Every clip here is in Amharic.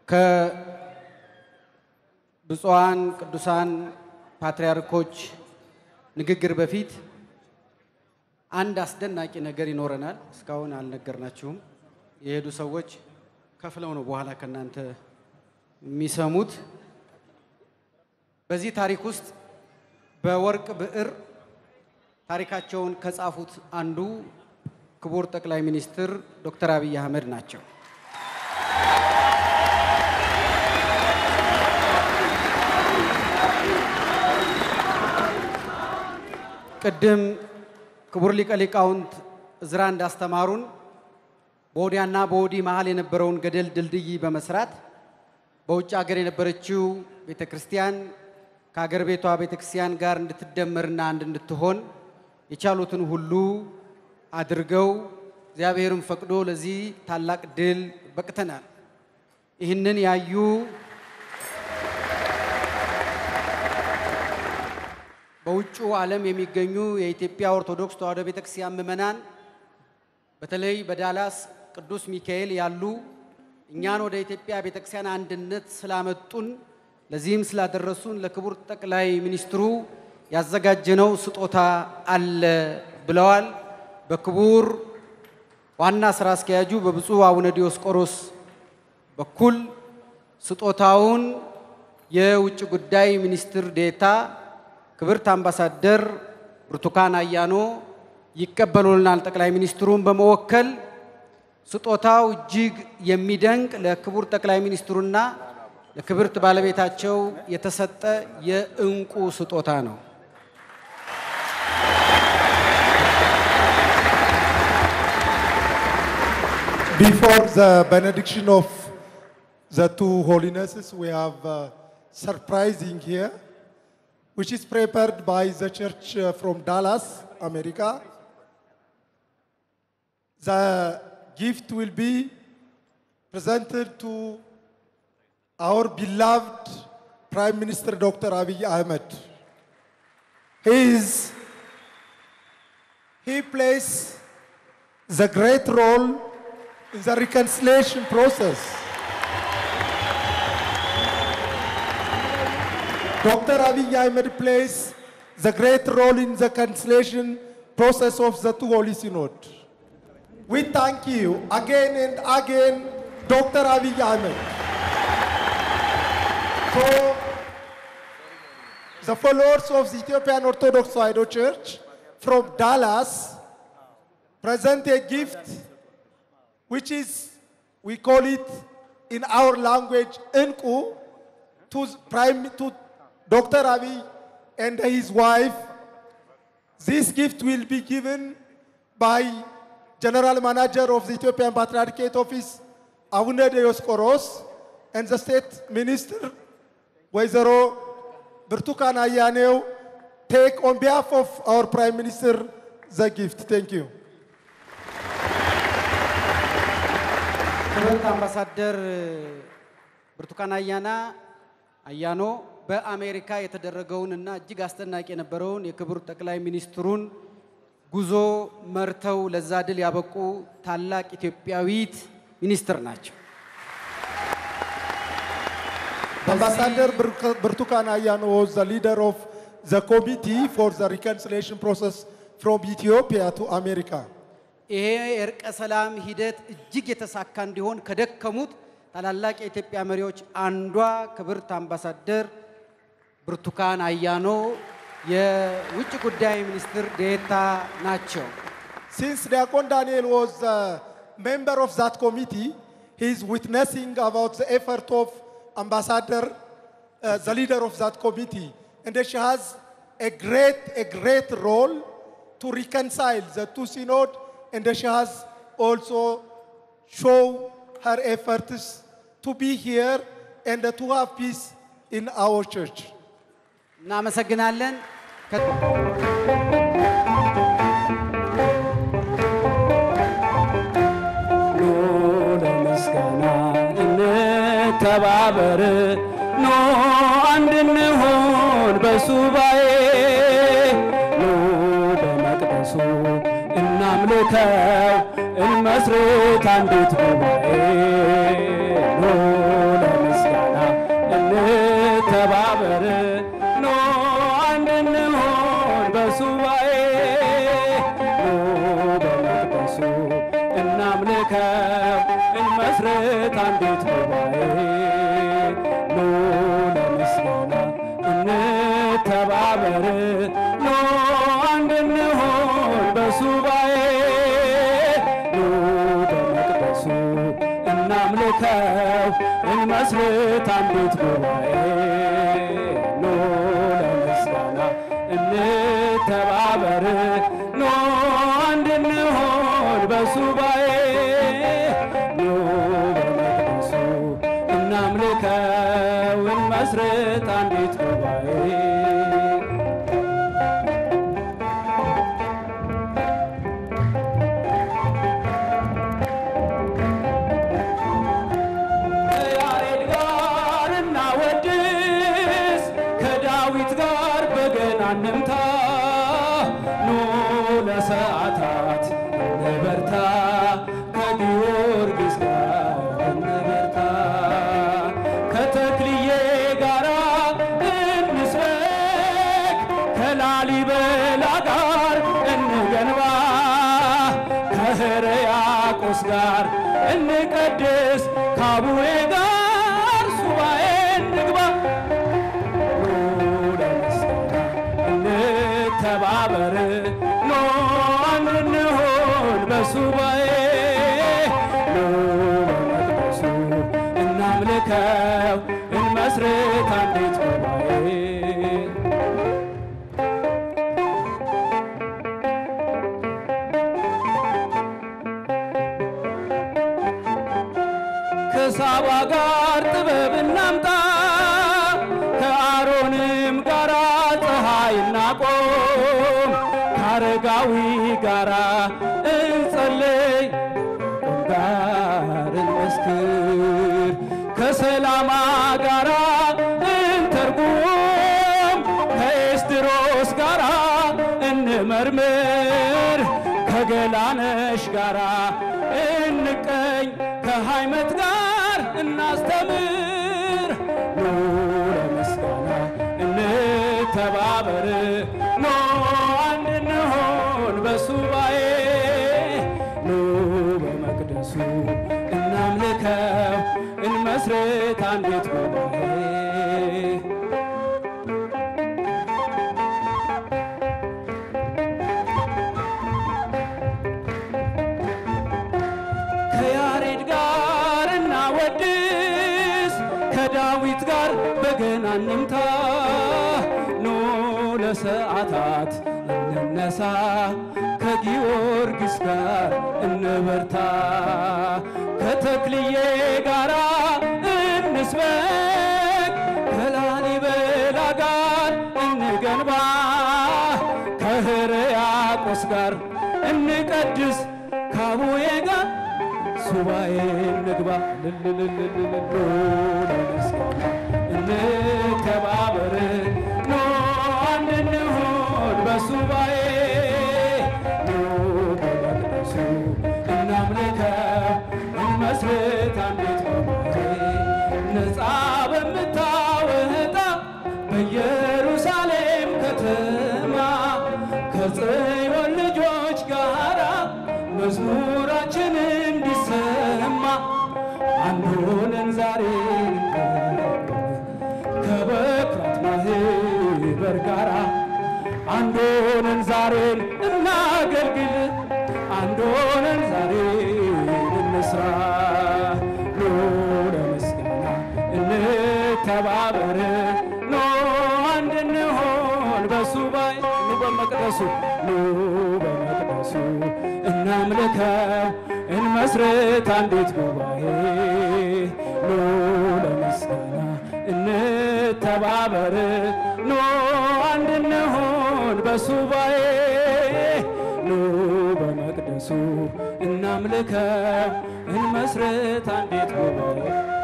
ከብፁዓን ቅዱሳን ፓትርያርኮች ንግግር በፊት አንድ አስደናቂ ነገር ይኖረናል። እስካሁን አልነገርናችሁም። የሄዱ ሰዎች ከፍለው ነው በኋላ ከእናንተ የሚሰሙት። በዚህ ታሪክ ውስጥ በወርቅ ብዕር ታሪካቸውን ከጻፉት አንዱ ክቡር ጠቅላይ ሚኒስትር ዶክተር አብይ አህመድ ናቸው። ቅድም ክቡር ሊቀ ሊቃውንት እዝራ እንዳስተማሩን በወዲያና በወዲህ መሀል የነበረውን ገደል ድልድይ በመስራት በውጭ ሀገር የነበረችው ቤተ ክርስቲያን ከሀገር ቤቷ ቤተ ክርስቲያን ጋር እንድትደመርና አንድ እንድትሆን የቻሉትን ሁሉ አድርገው እግዚአብሔርም ፈቅዶ ለዚህ ታላቅ ድል በቅተናል። ይህንን ያዩ በውጩ ዓለም የሚገኙ የኢትዮጵያ ኦርቶዶክስ ተዋሕዶ ቤተክርስቲያን ምዕመናን በተለይ በዳላስ ቅዱስ ሚካኤል ያሉ እኛን ወደ ኢትዮጵያ ቤተክርስቲያን አንድነት ስላመጡን ለዚህም ስላደረሱን ለክቡር ጠቅላይ ሚኒስትሩ ያዘጋጀነው ስጦታ አለ ብለዋል። በክቡር ዋና ስራ አስኪያጁ በብፁዕ አቡነ ዲዮስቆሮስ በኩል ስጦታውን የውጭ ጉዳይ ሚኒስትር ዴታ ክብርት አምባሳደር ብርቱካን አያኖ ይቀበሉልናል። ጠቅላይ ሚኒስትሩን በመወከል ስጦታው እጅግ የሚደንቅ ለክቡር ጠቅላይ ሚኒስትሩና ለክብርት ባለቤታቸው የተሰጠ የእንቁ ስጦታ ነው። Before the benediction of the two holinesses, we have uh, surprising here, which is prepared by the church uh, from Dallas, America. The gift will be presented to our beloved Prime Minister Dr. Abiy Ahmed. He is, he plays the great role in the reconciliation process. Dr. Abiy Ahmed plays the great role in the reconciliation process of the two Holy Synod. We thank you again and again, Dr. Abiy Ahmed. So, the followers of the Ethiopian Orthodox Tewahedo Church from Dallas present a gift which is, we call it in our language, Enku, to Prime, to Dr. Abiy and his wife. This gift will be given by General Manager of the Ethiopian Patriarchate Office, Abune Dioscoros, and the State Minister, Waizero Bertukan Ayaneo, take on behalf of our Prime Minister the gift. Thank you. ክብርት አምባሳደር ብርቱካን አያና አያኖ በአሜሪካ የተደረገውን እና እጅግ አስደናቂ የነበረውን የክቡር ጠቅላይ ሚኒስትሩን ጉዞ መርተው ለዛ ድል ያበቁ ታላቅ ኢትዮጵያዊት ሚኒስትር ናቸው። Ambassador Bur- Burtukan Ayano was the leader of the committee for the reconciliation process from Ethiopia to America. ይሄ የእርቀ ሰላም ሂደት እጅግ የተሳካ እንዲሆን ከደከሙት ታላላቅ የኢትዮጵያ መሪዎች አንዷ ክብርት አምባሳደር ብርቱካን አያኖ የውጭ ጉዳይ ሚኒስትር ዴታ ናቸው። Since Diakon Daniel was a member of that committee, he is witnessing about the effort of Ambassador, uh, the leader of that committee. And she has a great, a great role to reconcile the two synod, and she has also show her efforts to be here and to have peace in our church. እናመሰግናለን። ከ- ኑ ለምስጋና እንተባበር፣ ኑ አንድ እንሁን በሱባኤ፣ ኑ በመቅደሱ እናምልከው፣ እንመስርት አንዲት ጉባኤ። ኑ እንተባበር ኑ አንድ እንሁን በሱባኤ ኑ በመቅደሱ እናምልከው እንመስርት አንዲት ጉባኤ ኑ ለምስጋና እንተባበር ኑ አንድ እንሁን በሱባኤ ኑ በመቅደሱ እናምልከው እንመስርት አንዲት ጉባኤ ከያሬድ ጋር እናወድስ ከዳዊት ጋር በገና እንምታ ኑ ለሰዓታት እንበርታ ከጊዮርጊስ ጋር እንበርታ ከተክልዬ ጋር እንስበክ ከላሊበላ ጋር እንገንባ ከሕርያቆስ ጋር እንቀድስ ከአቡዬ ጋር ሱባኤ እንግባ ኑ ለምስጋና እንተባበር ኑ አንድ እንሁን በሱባኤ ኑ በመቅደሱ እናምልከው እንመስርት አንዲት ጉባኤ ከሳባ ጋር ጥበብ እናምጣ ከአሮንም ጋር ፀሐይ እናቆም ከአረጋዊ ጋር እንጸልይ ጋር እንመስክር ከሰላማ ጋር እንተርጉም ከኤስድሮስ ጋር እንመርምር ከገላነሽ ጋር እንቀኝ ከሃይመት ጋር እናስተምር ኑ ለምስጋና እንተባበር ኑ አንድ እንሆን በሱባኤ ኑ በመቅደሱ እናምልከው እንመስርት አንዲት ጉባኤ ከያሬድ ጋር እናወድስ ከዳዊት ጋር በገና እንምታ ኑ ለሰዓታት እንነሳ ከጊዮርጊስ ጋር እንበርታ ከተክልዬ ጋር እንስበክ ከላሊበላ ጋር እንገንባ ከሕርያቆስ ጋር እንቀድስ ከአቡዬ ጋር ሱባኤ እንግባ ልልልልልሉ ለምስጋና እንተባበር ኑ አንድ እንሁን በሱባኤ ኑ በመቅደሱ እናምልከው እንመስርት አንዲት ጉባኤ ነፃ በምታወጣ በኢየሩሳሌም ከተማ ከጽዮን ልጆች ጋራ መዝሙራችን እንዲሰማ አንድ ሆነን ዛሬ ከበኩራት ማህበር ጋራ አንድ ሆነን ዛሬን እናገልግል አንድ ሆነን ዛሬ እንስራ ኑ ለምስጋና እንተባበር ኑ አንድ እንሆን በሱባኤ ኑ በመቅደሱ ኑ በመቅደሱ እናምልከው እንመስርት አንዲት ጉባኤ ኑ ለምስጋና እንተባበር ኑ አንድ እንሆን በሱባኤ ኑ በመቅደሱ እናምልከው እንመስርት አንዲት ጉባኤ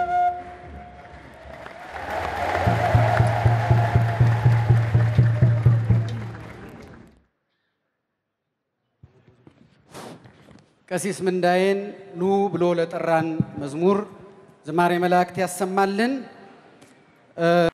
ቀሲስ ምንዳዬን ኑ ብሎ ለጠራን መዝሙር ዝማሬ መላእክት ያሰማልን።